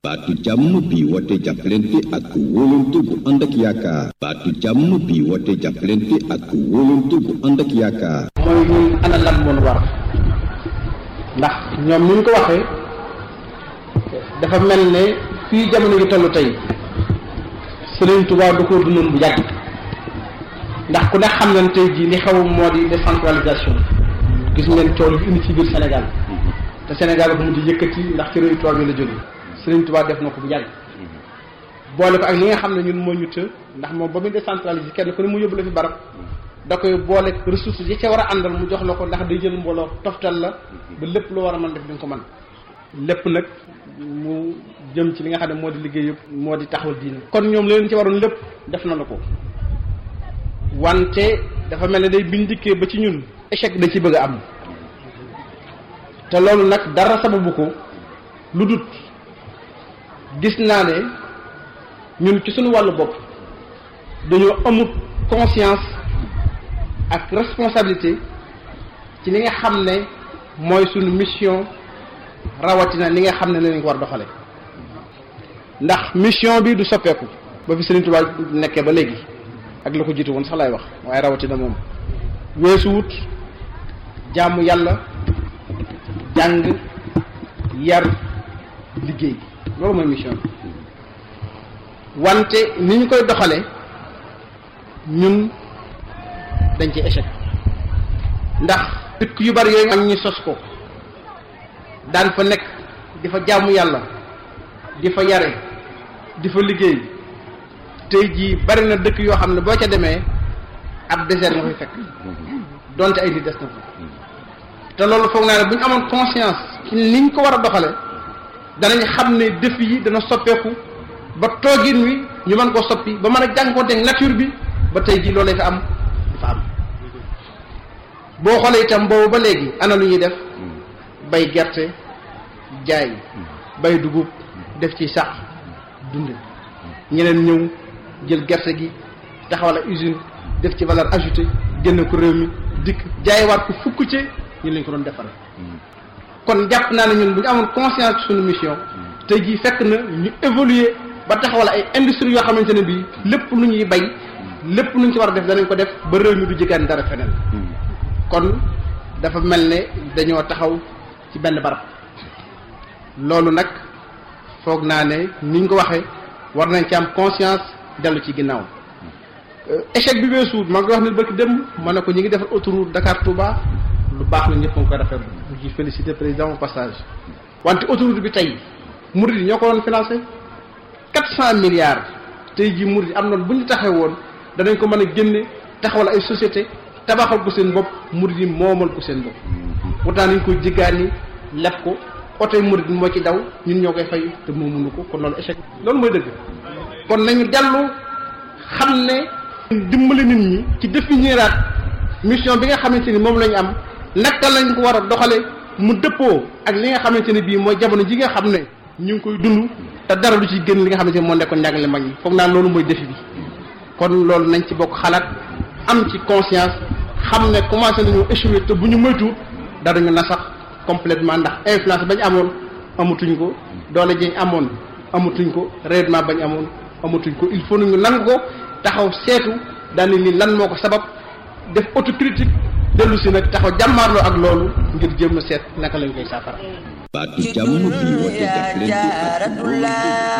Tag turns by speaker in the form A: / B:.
A: baatu jàmm bi woote jàppalante ak wóolante bu ànd ak yaakaar baatu jàmm bi woote jàppalante ak wóolante bu ànd ak yaakaar
B: mooy ñun ana lan moon war ndax ñoom ni ñu ko waxee dafa mel ne fii jamono gi toll tey Sëriñ Tuubaa du ko dundoon bu yàgg ndax ku ne xam nañ tey jii li xew moo di décentralisation gis ngeen coow li indi ci biir Sénégal te Sénégal ko mujj yëkkati ndax ci réew tubaab yi la jóge Sëriñ Tuubaa def na ko bu yàgg boole ko ak li nga xam ne ñun moo ñu të ndax moom ba muy décentraliser kenn ku ne mu yóbbu la fi barab da koy boole ressources yi ca war a àndal mu jox la ko ndax day jël mbooloo toftal la ba lépp lu war a mën def di nga ko mën lépp nag mu jëm ci li nga xam ne moo di liggéey yëpp moo di taxawal diine kon ñoom leen ci waroon lépp def na la ko wante dafa mel ne day biñ dikkee ba ci ñun échec da ci bëgg a am te loolu nag dara sababu ko lu dut gis naa ne ñun ci suñu wàllu bopp dañoo amut conscience ak responsabilité ci li nga xam ne mooy suñu mission rawatina li nga xam ne lañ ko war doxale ndax mission bi du soppeeku ba fi Sëriñ Tuubaa nekkee ba léegi ak la ko jiitu woon sax lay wax waaye rawatina moom weesu wut jaamu yàlla jàng yar liggéey loolu mooy mission bi wante ni ñu koy doxale ñun dañ ci échec ndax dëkk yu bari yooyu am ñu sos ko daan fa nekk di fa jaamu yàlla di fa yare di fa liggéey tey jii bari na dëkk yoo xam ne boo ca demee ab désert nga fay fekk donte ay nit des na fa te loolu foog naa ne bu ñu amoon conscience ci niñ ko war a doxale danañ xam ne défi yi dana soppeeku ba toogin wi ñu mën koo soppi ba mën a jànkoonteeg nature bi ba tey jii loolu fa am dafa am boo xoolee itam boobu ba léegi ana lu ñuy def bay gerte jaay bay dugub def ci sax dunde ñeneen ñëw jël gerte gi taxawal ak usine def ci valeur ajoutée génn ko réew mi dikk jaayewaat ko fukk ci ñu lañ ko doon defaree kon jàpp naa ne ñun bu ñu amoon conscience suñu mission tey jii fekk na ñu évoluer ba taxawal ay industrie yoo xamante ne bii lépp lu ñuy bay lépp lu ñu ci war a def danañ ko def ba réew mi du jëgaan dara feneen kon dafa mel ne dañoo taxaw ci benn barab loolu nag foog naa ne niñ ko waxee war nañ ci am conscience dellu ci ginnaaw échec bi weesuut maa ngi wax ne bëgg dem ma ne ko ñi ngi defar autoroute Dakar Touba lu baax la ñëpp a ngi koy rafetlu ñu ci félicité président au passage wante autoroute bi tey murid yi ñoo ko doon financé quatre cent milliards tey jii murid yi am noonu bu ñu taxee woon danañ ko mën a génne taxawal ay société tabaxal ko seen bopp murid yi moomal ko seen bopp pourtant nañ koy jéggaani leb ko oto yi murid moo ci daw ñun ñoo koy fay te moo mënu ko kon loolu échec loolu mooy dëgg kon nañu dellu xam ne dimbali nit ñi ci définiraat mission bi nga xamante ni moom la ñu am naka lañ ko war a doxale mu dëppoo ak li nga xamante ne bii mooy jamono ji nga xam ne ñu ngi koy dund te dara lu ci gën li nga xamante ne moo nekkoon njàngale mag ñi foog naa loolu mooy défi bi kon loolu nañ ci bokk xalaat am ci conscience xam ne commencé nañu échouer te bu ñu moytuwut dara ñu nasax complètement ndax influence bañ amoon amatuñ ko doole jiñ amoon amatuñ ko rayonnement bañ amoon amatuñ ko il faut nañu nangu ko taxaw seetu daane ni lan moo ko sabab def autocritique dellu si nag taxaw jàmmaarloo ak loolu ngir jéem a seet naka lañ koy saafara
A: baatu jàmm bi woote jàppalante ak